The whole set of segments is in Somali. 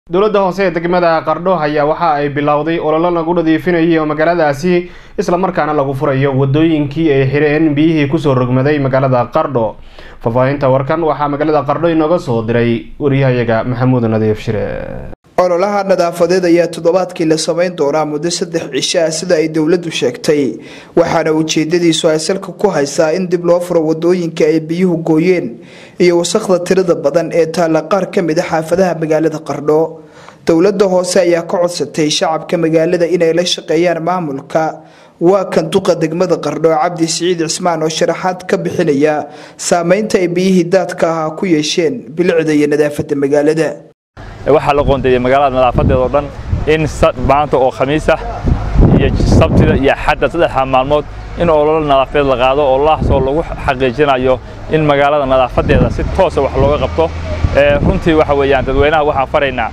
dowladda hoose ee degmada qardho ayaa waxa ay bilowday ololo lagu nadiifinayo magaaladaasi islamarkaana lagu furayo wadooyinkii ay xireen biyihii kusoo rogmaday magaalada qardho faahfaahinta warkan waxaa magaalada qardho inooga soo diray wariyahayaga maxamuud nadiif shire ololaha nadaafadeed ayaa toddobaadkii la samayn doonaa muddo saddex cisho ah sida ay dowladdu sheegtay waxaana ujeedadiisu ay salka ku haysaa in dib loo furo wadooyinka ay biyuhu gooyeen iyo wasakhda tirada badan ee taalla qaar ka mid a xaafadaha magaalada qardho dowladda hoose ayaa ka codsatay shacabka magaalada inay la shaqeeyaan maamulka waa kan duqa degmada qardho cabdi siciid cismaan oo sharaxaad ka bixinaya saameynta ay biyihii daadka ahaa ku yeesheen bilicda iyo nadaafada magaalada waxaa la qoondeeyey magaalada nadaafadeeda oo dhan in maanta oo khamiis ah iyo sabtida iyo xadda saddexda maalmood in ololo nadaafadeed la qaado oo lahaasoo lagu xaqiijinayo in magaalada nadaafadeeda si toosa wax looga qabto runtii waxa weeyaan dadweynaha waxaan faraynaa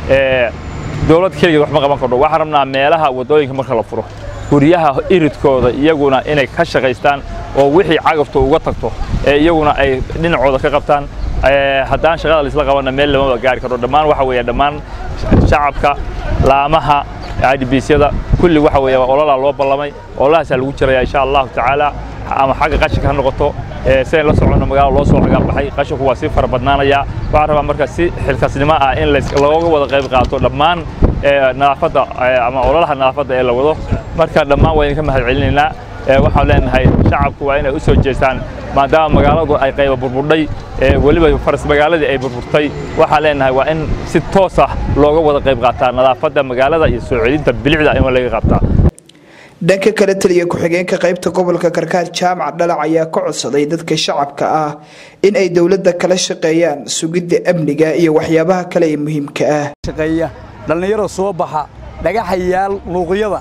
dowlad keligeed wax ma qaban kardho waxaan rabnaa meelaha waddooyinka marka la furo guryaha iridkooda iyaguna inay ka shaqaystaan oo wixii cagaftu uga tagto ee iyaguna ay dhinacooda ka qabtaan haddaan shaqada laisla qabanna meel lamaba gaari karo dhammaan waxa weeye dhammaan shacabka laamaha idbisyada kulli waxa weeye ololaa loo ballamay ololahaasaa lagu jiraya insha allahu tacaala ama xagga qashinka ha noqoto sidayn la soconno magaalada loo soo xagaalbaxay qashinku waa sii fara badnaanaya waxaan rabaa marka si xilkasnimo ah in looga wada qayb qaato dhammaan nadaafadda ama ololaha nadaafadda ee la wado marka dhammaan waa idinka mahad celinaynaa waxaan leenahay shacabku waa inay u soo jeestaan maadaama magaaladu ay qayba burburdhay weliba faras magaaladii ay burburtay waxaan leenahay waa in si toos ah looga wada qayb qaataa nadaafadda magaalada iyo soo celinta bilicda in laga qabtaa dhanka kale taliya ku-xigeenka qaybta gobolka karkaar jaamac dhalac ayaa ka codsaday dadka shacabka ah in ay dowladda kala shaqeeyaan sugidda amniga iyo waxyaabaha kale ee muhiimka ah dhallinyaro soo baxa dhagaxayaal luuqyada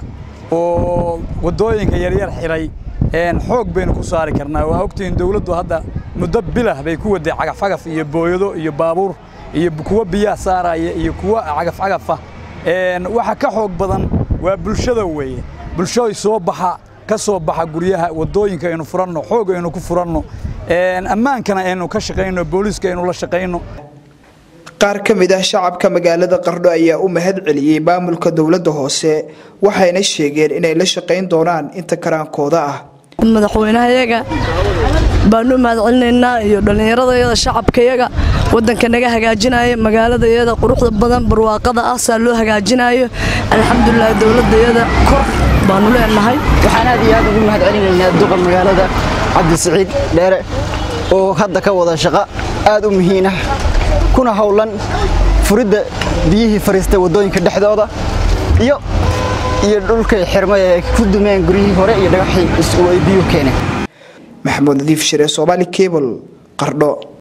oo waddooyinka yaryar xiray xoog baynu ku saari karnaa waa ogtihiin dowladdu hadda muddo bilah bay ku waday cagafcagaf iyo booyado iyo baabuur iyo kuwa biyaha saaraya iyo kuwa cagafcagafa waxa ka xoog badan waa bulshada weeye bulshaday soo baxa ka soo baxa guryaha waddooyinka aynu furanno xoog aynu ku furanno ammaankana aynu ka shaqayno booliiska aynu la shaqayno qaar ka mid ah shacabka magaalada qardho ayaa u mahad celiyey maamulka dowladda hoose waxayna sheegeen inay la shaqayn doonaan inta karaankooda ah madaxweynahayaga baanu mahad celinaynaa iyo dhallinyaradayada shacabkayaga wadanka naga hagaajinaya magaaladayada quruxda badan barwaaqada ah saa loo hagaajinayo alxamdulilah dowladayada kor baanu leenahay waxaan aad iyo aad ugu mahad celinaynaa duqa magaalada cabdisiciid dheere oo hadda ka wada shaqo aad u muhiin ah kuna howlan furidda biyihii fariistay waddooyinka dhexdooda iyo iyo dhulkay xirmay ay ku dumeen guryihii hore iyo dhagaxii ay biyuhu keeneen maxamuud nadiif shire soomaali cable qardho